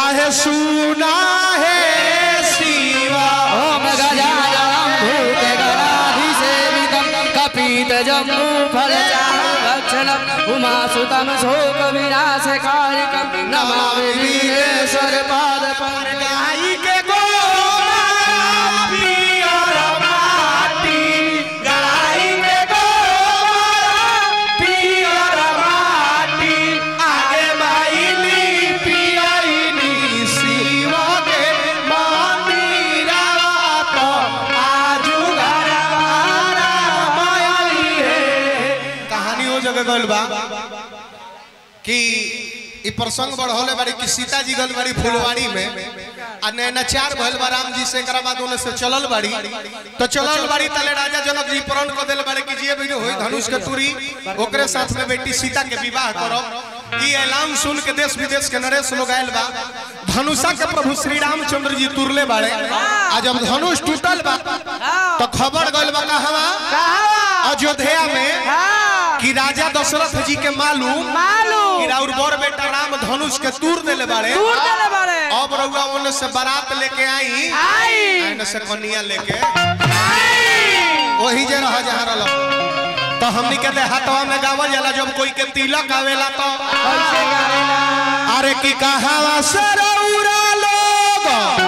आहे सुना है शिवा ओम गजाननं भूतगणाधिसेवितं कपितजम्बू फलचारुभक्षणम् उमासुतं शोकविनाशकारिकं नमामि वीरेश्वर पादपङ्कजम् गाई के गोरा पियर माटी गाई के गोरा पियर माटी आगे माइली पियरी शिव के मंदिरा तो आजू घरवारा मायली है कहानी हो जगह गइल बा कि ई प्रसंग बढ़ौले बाड़ी कि सीता जी गल बाड़ी फुलवाड़ी में आ नैनाचार भइल बा राम जी से एकरा बाद ओने से चलल बाड़ी तो चलल बाड़ी तले राजा जनक जी प्रण कर देल बाड़ी कि जे भी होई धनुष के तुरी ओकरे साथ में बेटी सीता के विवाह करब ई ऐलान सुन के देश विदेश के नरेश लोग आयल बा धनुषा के प्रभु श्री रामचंद्र जी तुरले बाड़े आ जब धनुष टूटल बा तो खबर गइल बा कहवा अयोध्या में कि राजा दशरथ जी के मालूम मालूम कि राउर बड़ बेटा राम धनुष के तूर देले बाड़े दूर चले बारे अब रउआ ओने से बारात लेके आई आई एने से कन्या लेके वही जे रह जहाँ रहल तो हमनी के देहातवा में गावल जाला जब कोई के तिलक आवेला तो अरे की कहावा से रउरा लोग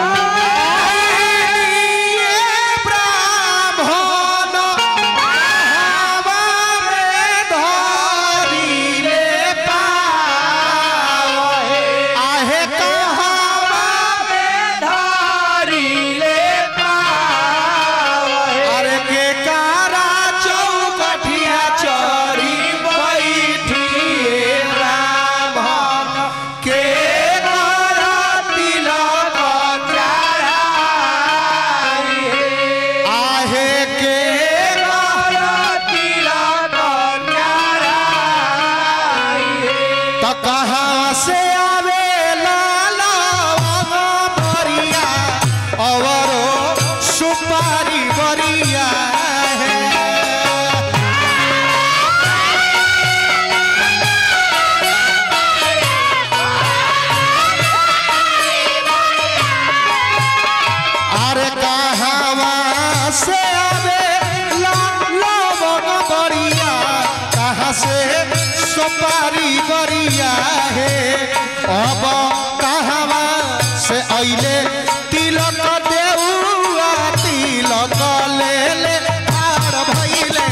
ब्राह्मण हवा में धरिले पावे। आहे कहावा अरे के कारा चौकठिया चरी बैठिए ब्राह्मण के कारा तिलक चढ़ाई आहे के कारा तिलक चढ़ाई तो कहाँ से आवे लाला बरिया अवरो सुपारी बरिया है अरे कहावा से आवे लाला बरिया कहाँ से सुपारी बरिया है अब कहावा से अइले तिलक देउआ तिलक ले ले हार भइले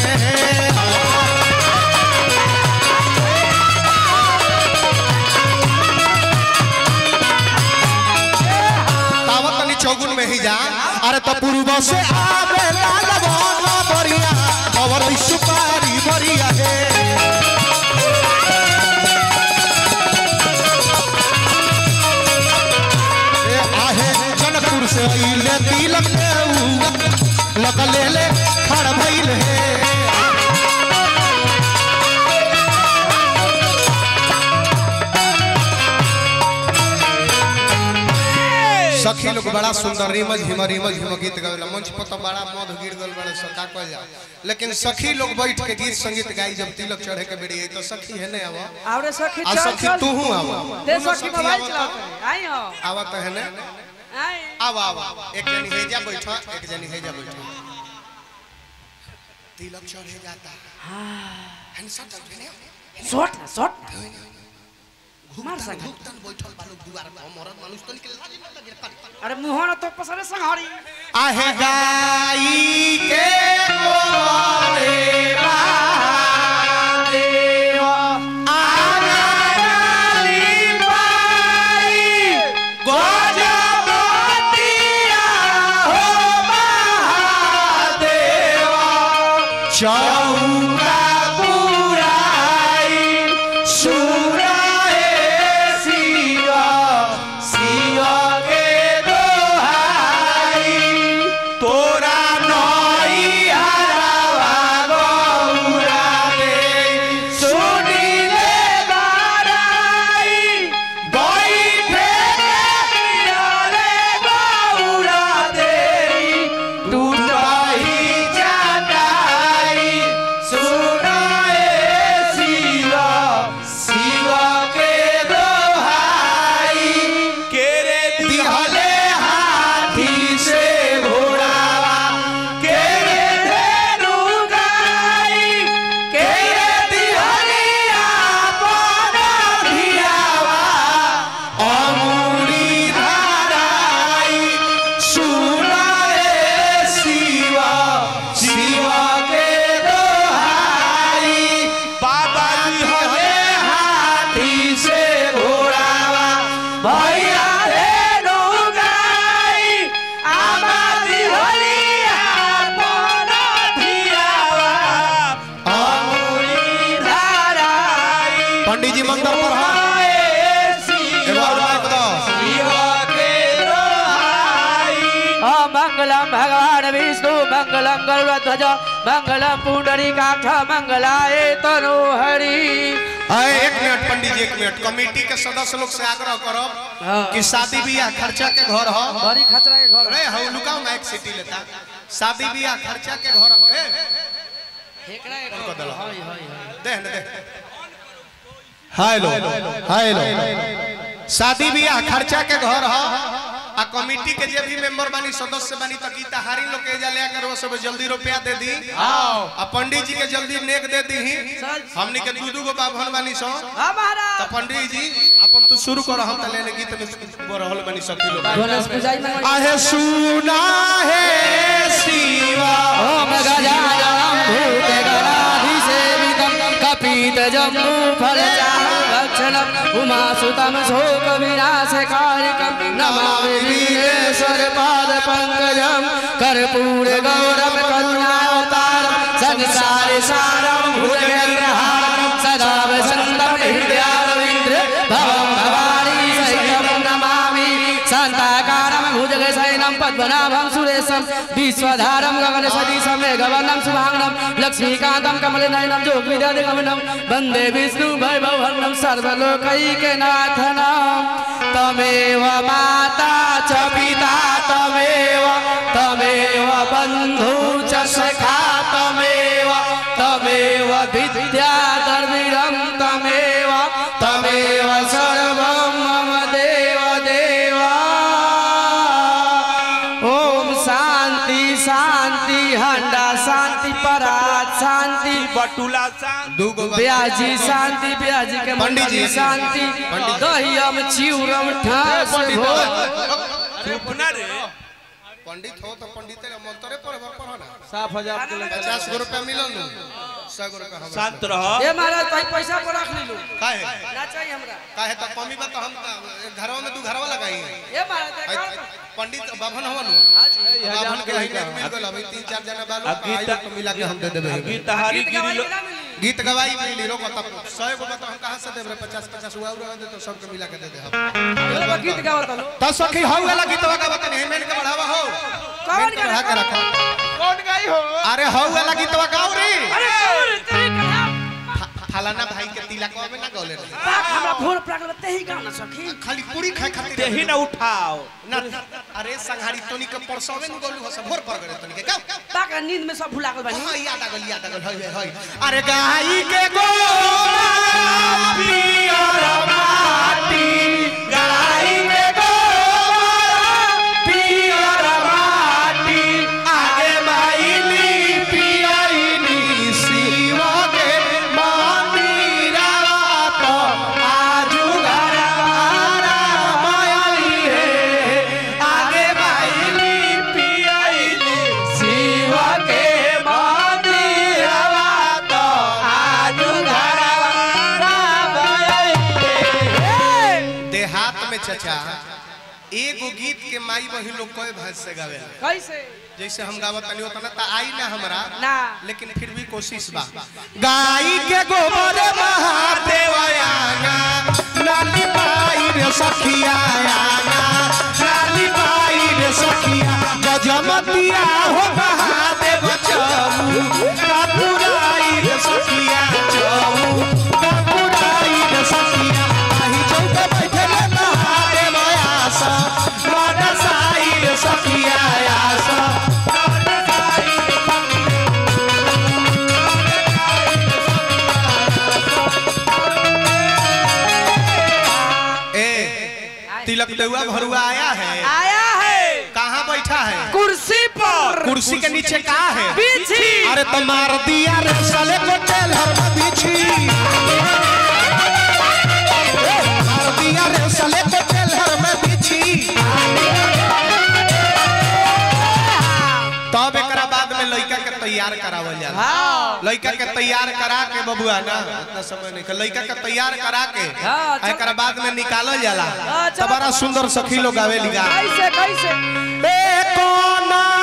तावत तनी चौगुन में ही जा अरे तो पूर्व से आवे लाल भोला बरिया और सुपारी बरिया है ए आहे जनकपुर से अइले तिलक देउआ लक ले ले खड़ भइल है सखी लोग बड़ा सुंदर रिमझ हिम रिमझ हिम गीत गावेला मंच पर तो बड़ा मध गिर गल बड़े सका कह जा लेकिन सखी लोग बैठ के गीत संगीत गाई जब तिलक चढ़े के बेड़ी आई तो सखी है ने आवा आवरे सखी आ चल सखी चल तू हूं आवा दे दोनों सखी सखी मोबाइल आवा चला तो- आई हो आवा तो है ने आई आवा आवा एक जनी हेजा बैठा एक जनी हेजा बैठा तिलक चढ़े जाता है सट ने शॉट शॉट मार सका भुगतान बैठल बालू दुआर पर मरद मानुष तो निकल लाज न लगे अरे मुहन तो पसरे संहारी आहे गाई के गोरे महादेव आगाली बाई गजबतिया हो महादेव चौका पुराई सुराए शिवा शिवा के दोहाई तोरा नई हरावा गौरा दे सुनिले बाराई बैठे रे गौरा दे टूटही जाटाई मैया धेनु गाई आमादी होलिया पन धियावा अमूरी धाराई पंडित जी मंत्र पर हाँ एगो और माइक दो ओम मंगलम भगवान विष्णु मंगलम गरुड़ध्वज मंगलम पुंडरीकाक्ष मंगलाय तनु हरि अरे एक मिनट पंडित जी एक मिनट कमेटी के सदस्य लोग से आग्रह करो कि शादी ब्याह खर्चा के घर हो बड़ी खतरा के घर अरे हम लुकाओ माइक सिटी लेता शादी ब्याह खर्चा के घर हो ए हेकड़ा के उनको घर दलो। हाय हाय हाय दे न दे हेलो हेलो शादी ब्याह खर्चा के घर हो आ कमेटी के जे भी मेंबर बानी सदस्य बानी त गीता हारी लोग के जा ले कर वो सब जल्दी रुपया दे दी आओ आ पंडित जी के जल्दी नेक दे दी हमनी के दू दू गो बाभन बानी सो हां महाराज त पंडित जी अपन तू शुरू कर हम त लेने गीत में बरहल बनी सकी लोग गणेश पूजाई में आहे सुना है शिवा ओम गजाननं भूतगणाधिसेवितं कपितजम्बू फलचारुभक्षणम् उमासुतं शोकविनाशकारिकं नमामि वीरेश्वरपादपङ्कजं कर्पूरगौरं करुणावतारं संसारे सारं भुजगेन्द्रहारं सदा वसन्तं हृदयारविन्द्र भवं भवानी सहितं नमामि शान्ताकारं भुजगशयनं पद्मनाभं सुरेशं विश्वधारं गगनसदीशं मेघवर्णं शुभाङ्गं लक्ष्मीकान्तं कमलनयनं जोगिदगमनं वन्दे विष्णु वैभववर्णं सर्वलोकैकनाथनं तमेव माता च पिता तमेव तमेव बन्धु च सखा तमेव तमेव विद्याधर्मिणं तमेव तमेव सर्वं मम देव देवा ओम शांति शांति हंडा शांति परात शांति बटुला सांग दू गो ब्याजी शांति ब्याजी के पंडित जी। मंडली शांति पंडित जी। दहियम चिउरम ठास पंडित भो चुप ना रे पंडित हो तो पंडित मंत्रे पर पर ना साफ हजार पचास गो रुपया मिलल नु सौ गो रुपया हमरा शांत रह ए महाराज भाई पैसा पर रख लीलू काहे ना चाहिए हमरा काहे तो कमी बा तो हम घरवा में दू घरवा लगाई ए महाराज आई- देखा पंडित बाभन हवन बाभन के लाइन में मिल गल अभी तीन चार जना बालो आ गीता- आई तो मिला के हम दे देबे गीत हारी गीत गिरी गवाई लो के ना मिली गीत गवाई मिली रो को तब 100 गो बता हम कहां से देबे 50 50 हुआ हुआ दे तो सबके मिला के दे दे हम एगो गीत गावत लो तो सखी हौ वाला गीतवा का बता नहीं मेन के बढ़ावा हो कौन मेन के बढ़ा के रखा कौन गई हो अरे हौ वाला गीतवा गाओ रे अरे और तेरे कथा फा- फलाना भाई के तिलकवा में ना गौले रहे पाक हमरा भोर प्रागल ते ही गाना सखी खाली पूरी खाए खातिर तेही ना उठाओ ना अरे संहारी तोनी के परसवे न गोलू हो सब भोर पर गरे तोनी के गाओ पाक नींद में सब भुला गल बानी हाँ याद आ गल याद आ गल हई हई अरे गाई के गोरा पियर माटी गाई के गोरा पियर माटी आगे माईली पियईनी शिव के मंदिरा तो आजू घरवारा माई हे आगे माईली पियईनी शिव के मंदिरवा तो आजू घरवारा माई हे देहात में चचा एगो गीत के माई बहिन लोग कोई भाषा से गावे कैसे जैसे हम गावत तनी उतना त आई ना हमरा ना लेकिन फिर भी कोशिश बा गाई के गोबर महादेव आना नाली पाई रे सखिया आना नाली पाई रे सखिया गजमतिया हो महादेव चमू कापुराई रे सखिया चमू कापुराई रे सखिया आही चौक बैठल महादेव आसा मनसाई रे सखिया आसा मनसाई रे ए तिलक देउआ भरुआ आया है आया है कहाँ बैठा है कुर्सी पर कुर्सी के नीचे कहा है बिछी अरे तो मार दिया रे साले को टेलर में बिछी मार दिया रे साले को टेलर में बिछी तब एकरा बाद में लड़का के तैयार तैयार करावल जाला हाँ लड़का के तैयार करा के बबुआ ना इतना समय नहीं लड़का के तैयार करा के हाँ, चल। एकरा बाद में निकालल जाला हाँ, चल। तो बड़ा सुंदर सखी लोग आवे लिगा कैसे कैसे ए कोना